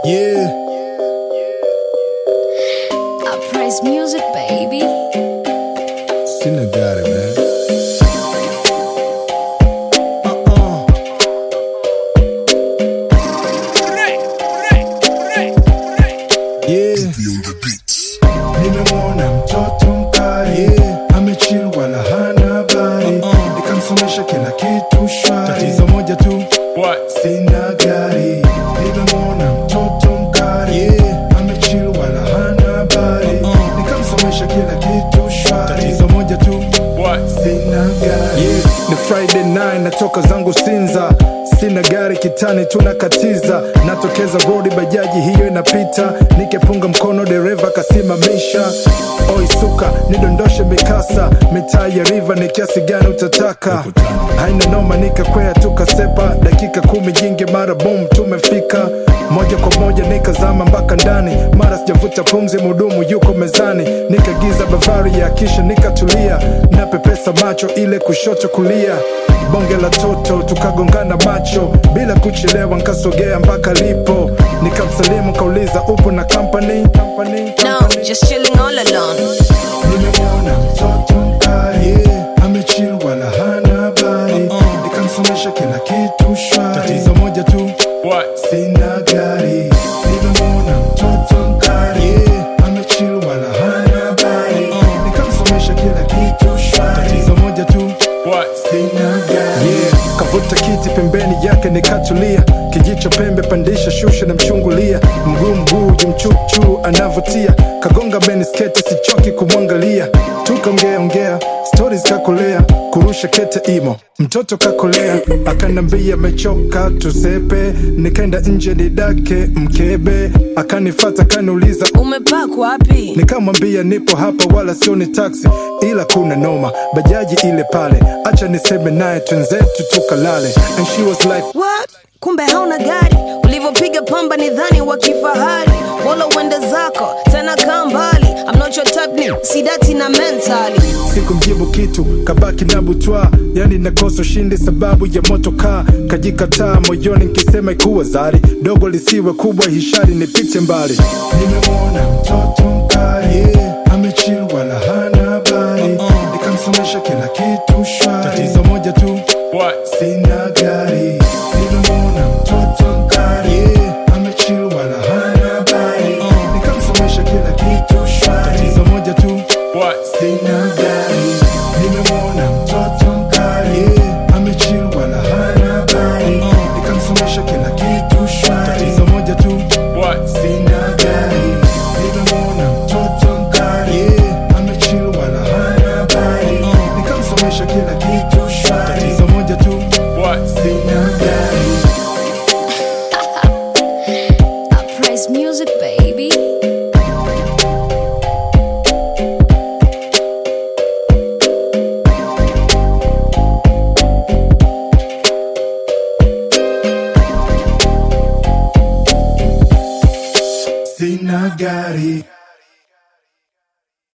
Yeah, I praise music, baby. sina got it, man. Uh-uh. Yeah. Nimemwona mtoto mkali yeah. Amechill wala hana habari Nikamsomesha kila kitu shwari Tatizo moja tu sina gari Nimemwona mtoto mkali yeah. Amechill wala hana habari Nikamsomesha kila kitu shwari Tatizo moja tu sina gari yeah. Ni Friday night natoka zangu Sinza Sina gari kitani tunakatiza Natokeza rodi bajaji hiyo inapita Nikepunga mkono dereva kasimamisha Oi suka nidondoshe mikasa Mitaa ya riva ni kiasi gani utataka Haina noma nikakwea tukasepa Dakika kumi jingi mara boom tumefika moja kwa moja nikazama mpaka ndani mara sijavuta pumzi mudumu yuko mezani nikagiza bavari ya kisha nikatulia napepesa macho ile kushoto kulia bonge la toto tukagongana macho bila kuchelewa nkasogea mpaka lipo nikamsalimu kauliza upo na company, company, No, company? just chilling all alone. Nimemwona mtoto mkali yeah. Amechill wala hana habari Nikamsomesha kila kitu shwari Tatizo moja tu sina gari Nimemwona mtoto mkali yeah. Amechill wala hana habari Nikamsomesha kila kitu shwari Tatizo moja tu sina gari yeah. Kavuta kiti pembeni yake nikatulia Kijicho pembe pandisha shusha na mchungulia Mguu mguu jimchuchu anavutia Kagonga beni skete sichoki kumwangalia Tukaongea ongea stories kakolea Kurusha kete imo mtoto kakolea Akanambia amechoka tusepe Nikaenda nje nidake mkebe Akanifata kaniuliza Umepark wapi? Nikamwambia nipo hapa wala sio ni taxi, ila kuna noma bajaji ile pale, acha niseme naye twenzetu tukalale. And she was like What? Kumbe hauna gari ulivyopiga pamba ni dhani wa kifahari wala uende zako tena kaa mbali I'm not your type ni sidati na mentally sikumjibu kitu, kabaki na butwa, yani nakosa ushindi sababu ya moto kaa kajikataa moyoni, nkisema ikuwa zari dogo lisiwe kubwa, hishari nipite mbali. Nimemwona mtoto mkali yeah. amechill wala hana habari nikamsomesha kila kitu shwari, tatizo moja tu sina gari nimemwona mtoto mkali yeah. amechill wala hana habari nikamsomesha kila kitu shwari tatizo moja tu sina gari nimemwona mtoto mkali yeah. amechill wala hana habari nikamsomesha kila kitu shwari tatizo moja tu sina gari nimemwona mtoto mkali yeah. amechill wala hana habari nikamsomesha kila kitu shwari tatizo moja tu sina gari I praise music, baby.